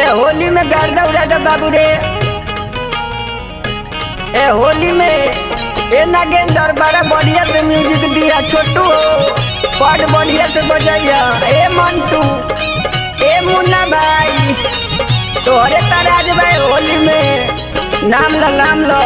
होली में गर्दा उड़ा दे बाबू रे ए होली में ए नागेंद्र बड़ा बढ़िया से म्यूजिक दिया छोटू हो बड़ बढ़िया से बजैया ए मंटू ए मुन्ना भाई तोहरे तराज भाई होली में नाम लो नाम लो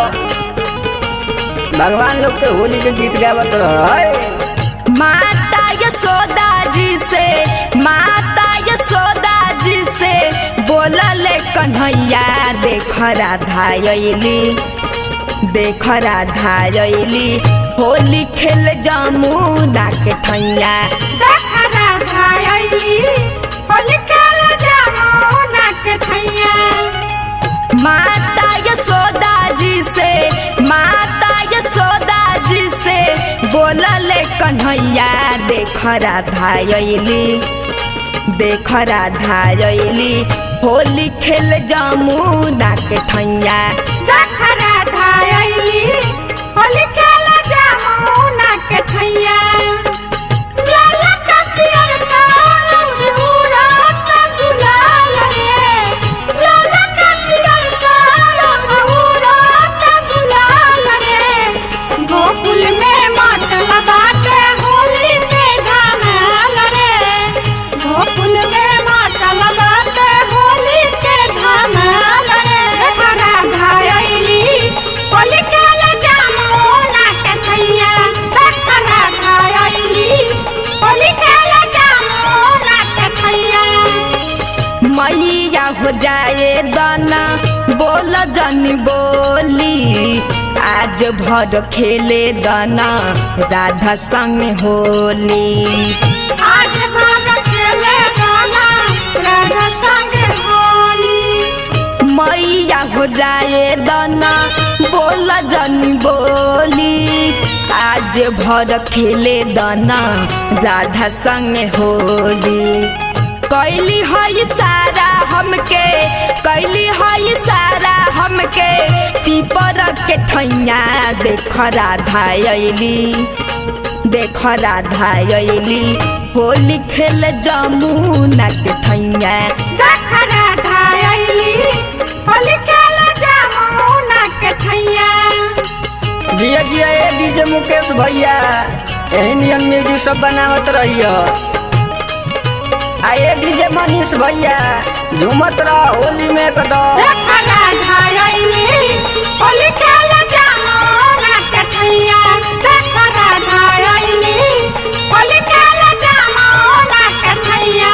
भगवान लोग के होली के गीत गावत रहे माता यशोदा जी से माता यशोदा जी से बोलल कन्हैया देख राधा अइली देख राधा अइली होली खेल जमुना के ठैया देख राधा अइली, होली खेल जमुना के ठैया। माता यशोदा जी से माता यशोदा जी से बोलल कन्हैया देख राधा अइली देख राधा अइली होली खेल जमुना के ठैया देख राधा अइली, होली खेल जमुना के ठैया। लाला का पियर का उड़त गुलाल रे। लाला का पियर का उड़त गुलाल रे। गोकुल में मातल बाटे होली के धमाल रे। गोकुल में मातल बाटे होली के धमाल रे। देख राधा अइली, होली खेल जमुना के ठैया। देख राधा अइली, होली खेल जमुना के ठैया। मैया हो जाए दाना बोल जनी बोली आज भर खेले दाना राधा संग होली आज भाग खेले गाना राधा संग होली मैया हो जाए दाना बोल जनी बोली आज भर खेले दाना राधा संग होली कैली है सारा हमके कैली है सारा हमके पीपर के ठैया देख राधा अइली देख राधा अइली होली खेल जमुना के ठैया देख राधा अइली होली खेल जमुना के ठैया जिया जिया ए डीजे मुकेश भैया यही नियन म्यूजिक सब बनावत रहियो आ ए डीजे मनीष भैया झूमत रह होली में कदम देख राधा अइली होली खेल जमुना के ठैया देख राधा अइली होली खेल जमुना के ठैया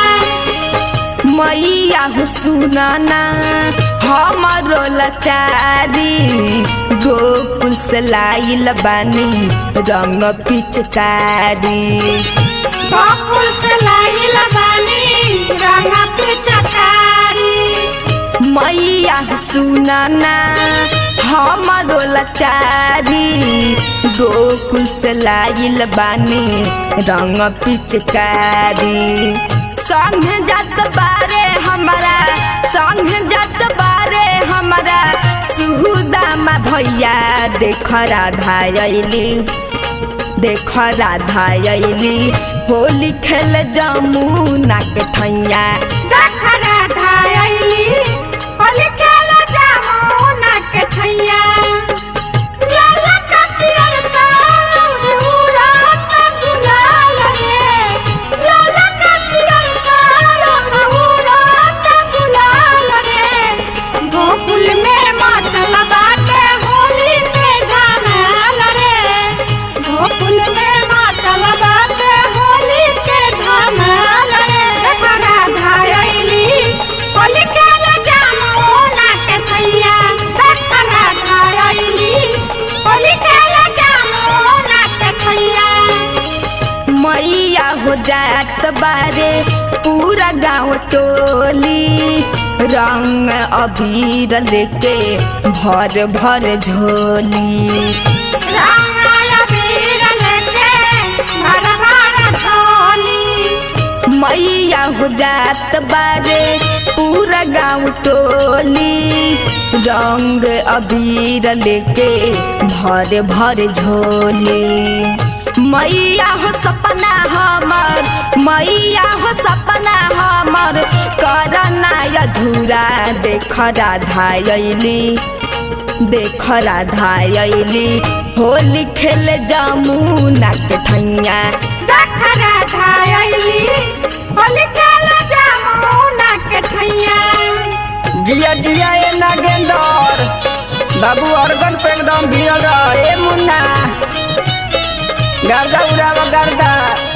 मैया हो सुनाना हमारो लचारी गोकुल से लाइल बानी रंग पिचकारी गोकुल से लाइल बानी रंगा पिचकारी मैया हो सुनाना हमारो लचारी गोकुल से लाइल बानी रंग पिचकारी संग जात बारे हमारा संग जात बारे हमारा सुहुदामा भैया देख राधा अइली देख राधा अइली होली खेल जमुना के ठैया देख राधा अइली होली खेल जमुना के ठैया लाला का पियर का उड़त गुलाल रे लाला का पियर का उड़त गुलाल रे गोकुल में मातल बाटे होली के धमाल रे गोकुल में मातल बाटे होली के धमाल रे देख राधा अइली होली खेल जमुना के ठैया देख राधा अइली होली खेल जमुना के ठैया मैया हो जात बारे पूरा गाँव टोली रंग अबीर लेके भर भर झोली रंगाया वीर लेके भर भर झोली मैया हो जात बारे पूरा गाँव टोली रंग अबीर लेके भर भर झोली मैया हो सपना हमर मैया हो सपना हमर करना अधूरा देख राधा अइली देख राधा अइली होली खेल जमुना के ठैया दखरा धायली होली खेला जामुना के ठैया जिया जिया ए नागेंदर बाबू अर्गन पे एकदम भिड़ल रह ए मुन्ना गर्दा उड़ावा गर्दा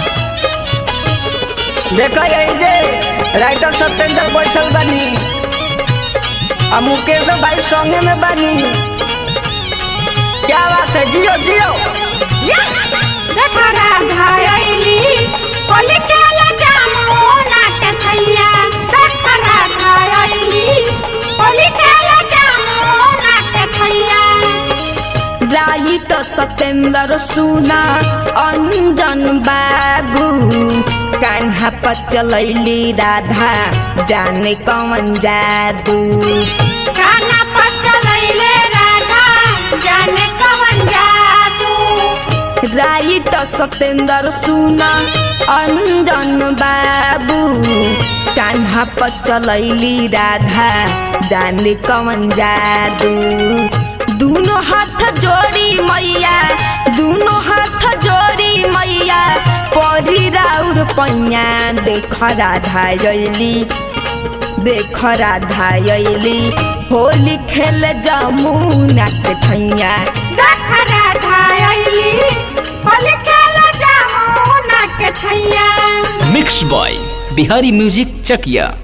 देखो यही जे राइटर सत्येंद्र बैठल बानी आ मुकेश भाई संगे में बानी क्या बात है जियो जियो दखरा धायली होली खेला जामुना के ठैया दखरा धायली होली खेला जामुना के ठैया राई तो सत्येंद्र सुना अंजन बाबू कान्हा पर चलैली राधा जाने कौन जादू काना पचलैले राधा जाने कवन जादू राई तो सत्येंद्र सुना अंजन बाबू कान्हा पर चलैली राधा जाने कौन जादू दोनों हाथ जोड़ी मैया दोनों हाथ जोड़ी मैया परी राउर पैया देख राधा अइली देख राधा अइली होली खेल जमुना के ठैया दखरा धायली होली खेला जामुना के ठैया मिक्स बॉय बिहारी म्यूजिक चकिया